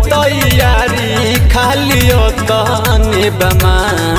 तैयारी खाली तने बमा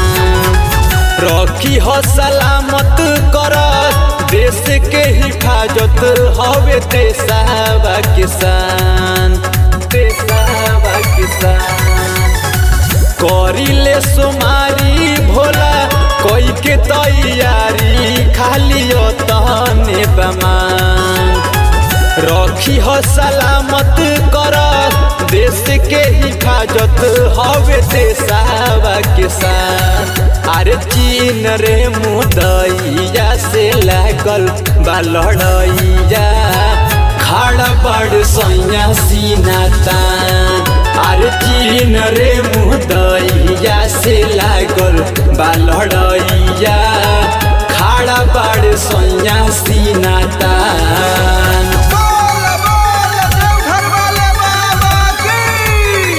रखी हो सलामत कर देश के हिफाजत हवे देसावा किसान देसावा किसान करिले सोमारी भोला कोई के तैयारी खाली तने बमान रखी हो सलामत कर देश के हिफाजत हवे देसावा किसान अरे चीन रे मुदैया से लागल बा लड़ैया खड़ा बड़ सैया सीना तान अरे चीन रे मुदैया से लागल बा लड़ैया खड़ा बड़ सैया सीना तान बोल बोल देवघर वाले बाबा की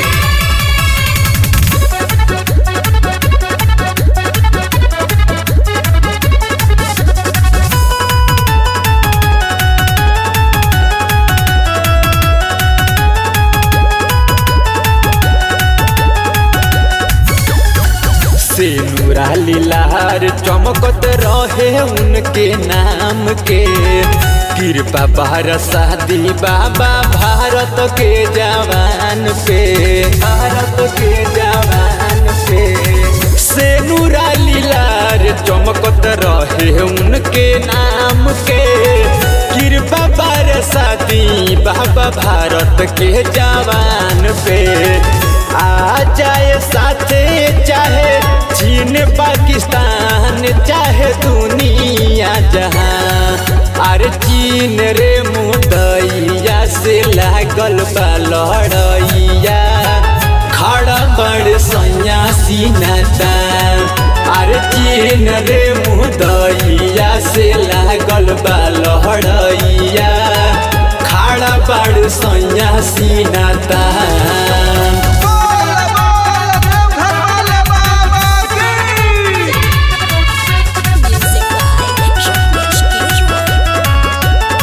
से नूरा लीलार चमकत रहे उनके नाम के कृपा बरसा दी बाबा भारत के जवान पे भारत के जवान पे से नूरा लीलार चमकत रहे उनके नाम के कृपा बरसा दी बाबा भारत के जवान पे आ जाए साथे चाहे चीन पाकिस्तान चाहे दुनिया जहां अरे चीन रे मुदैया से लागल बा लड़ैया खड़ा बड़ सैया सीना तान अरे चीन रे मुदैया से लागल बा लड़ैया खड़ा बड़ सैया सीना तान बोल बोल देवघर वाले बाबा की Music by Shahmesh Kishore.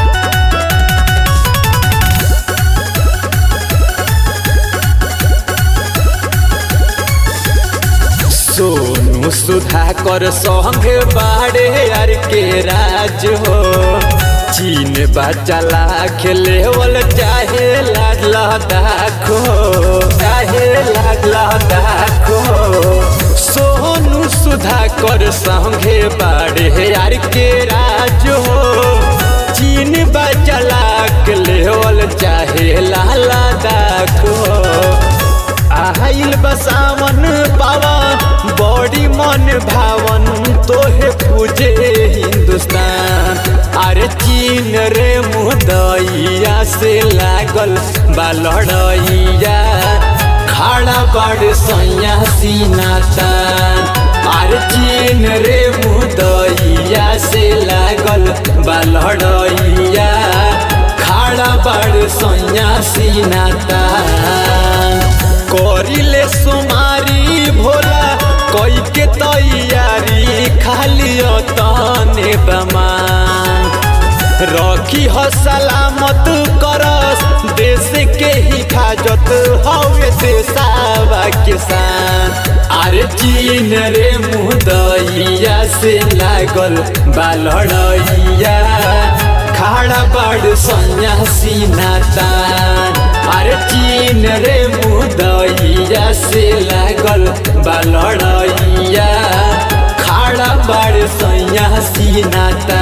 Sonu Sudhakar संगे बाड़े यार के राज हो चीन बच्चा लाख लेवल चाहे लाड लदाखो चाहे लाड लदाखो सोनू सुधाकर संगे बाड़े यार के राज हो चीन बच्चा लाख लेवल चाहे लाला दाखो आइल बसावन पावन बड़ी मन भावन तोहे पूजे हिंदुस्तान अरे चीन रे मुदैया से लागल बा लड़ैया खड़ा बड़ सैया सीना तान अरे चीन रे मुदैया से लागल बा लड़ैया खड़ा बड़ सैया सीना तान करिले सुमारी भोला कोई के तैयारी खाली तने बमान रखी हो सलामत करस देश के हिफाजत हवे देसावा किसान अरे चीन रे मुदैया से लागल बा लड़ैया खड़ा बड़ सन्यासी नातान अरे चीन रे मुदैया से लागल बा लड़ैया खड़ा बड़ सन्यासी नातान